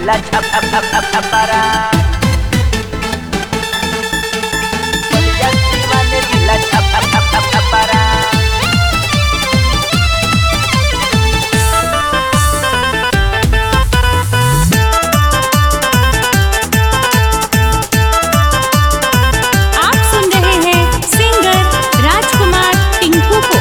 जिला छप छप छप छप छपरा बलिया सीवान जिला छप छप छप छप छपरा आप सुन रहे हैं सिंगर राजकुमार टिंकू को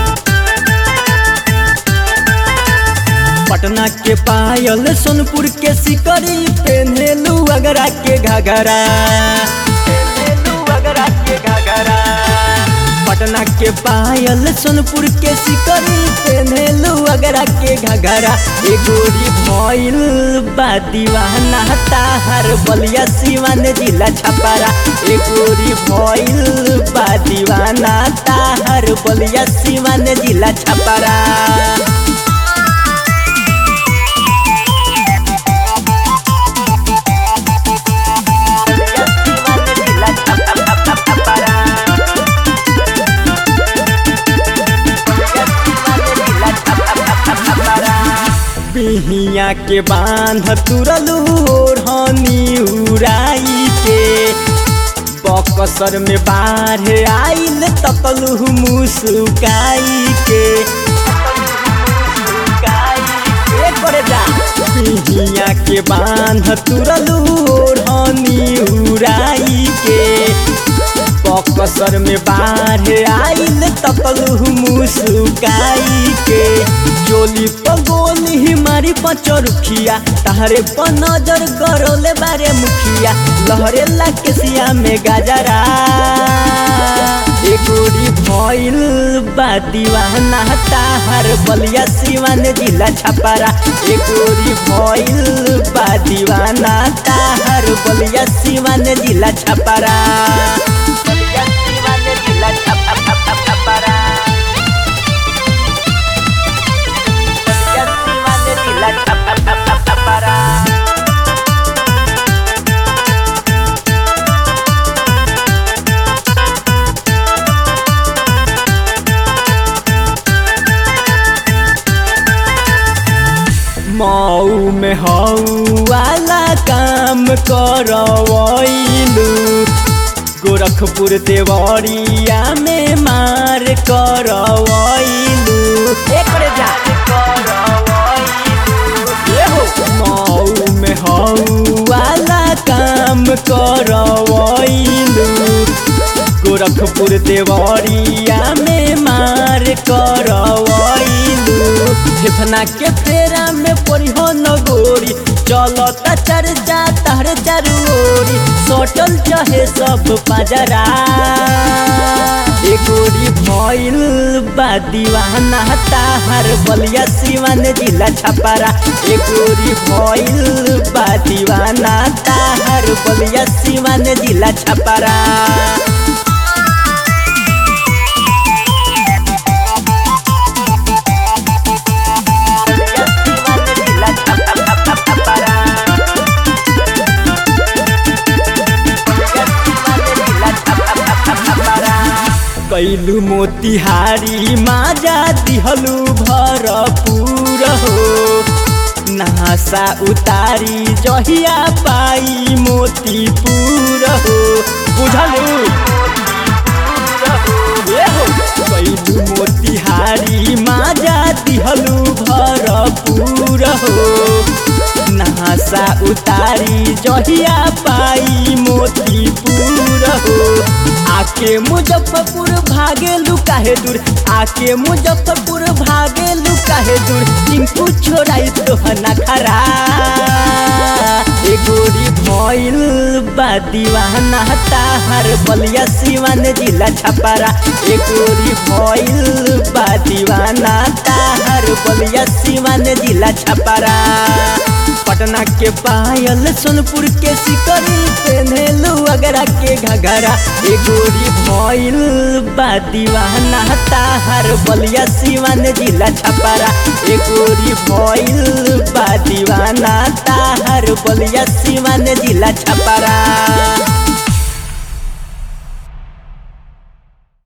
पटना के पायल सोनपुर के सिकरी पेन्हेलू अगरा के घाघरा पेन्हेलू अगरा के घाघरा पटना के पायल सोनपुर के सिकरी पेन्हेलू अगरा के घाघरा ए गोरी भइल बा दीवाना ताहर बलिया सिवान जिला छपारा ए गोरी भइल बा दीवाना ताहर बलिया सिवान जिला छपारा बलिया सीवान जिला छप छप छप छप छपरा बलिया सीवान जिला छप छप छप छप छपरा बिहिया के बांध तुरलू ओढ़नी उड़ाई के बकसर में बाढ़ आइल तकलू मुस्काई के ए करे जा बिहिया के बांध तुरलू ओढ़नी उड़ाई के बकसर में बाढ़ आइल तकलू मुस्काई के चोली पगोली मारी पचरुखिया तहरे पर नजर गरोले बारे मुखिया लहरे ला केसिया में गाजरा ए गोरी भइल बा दीवाना ताहर बलिया सिवान जिला छपारा ए गोरी भइल बा दीवाना ताहर बलिया सिवान जिला छपारा बलिया सीवान जिला छप छप छप छप छपरा बलिया सीवान जिला छप छप छप छप छपरा मऊ में हऊ वाला काम करवैलू गोरखपुर देवरिया में मार करवैलू एकरे जा ए हो मऊ में हऊ वाला काम करवैलू गोरखपुर देवरिया में मार करवैलू फेफना के फेरा में परिहो नगोरी चलता चर्चा तहरे चारू ओरी सटल चाहे सब पाजरा ए गोरी भइल बा दीवाना ताहर बलिया सिवान जिला छपारा ए गोरी भइल बा दीवाना ताहर बलिया सिवान जिला छपारा बलिया सीवान जिला छप छप छप छप छपरा बलिया सीवान जिला छप छप छप छप छपरा कैलू मोतिहारी माजा दिहलू भरपूर हो नहासा उतारी जहिया पाई मोतीपुर हो बुझलू ए हो कैलू मोतिहारी माजा दिहलू भरपूर हो नहासा उतारी जहिया पाई मोतीपुर हो आके मुजफ्फरपुर भागे लुकाहे दूर आके मुजफ्फरपुर भागे लुकाहे दूर टिंकू छोड़ाई तो नखरा ए गोरी भइल बा दीवाना ताहर बलिया सिवान जिला छपारा ए गोरी भइल बा दीवाना ताहर बलिया सिवान जिला छपारा पटना के पायल सोनपुर के सिकरी पेन्हेलू अगरा के घघरा ए गोरी भइल बा दीवाना ताहर बलिया सिवान जिला छपारा ए गोरी भइल बा दीवाना ताहर बलिया सिवान जिला छपारा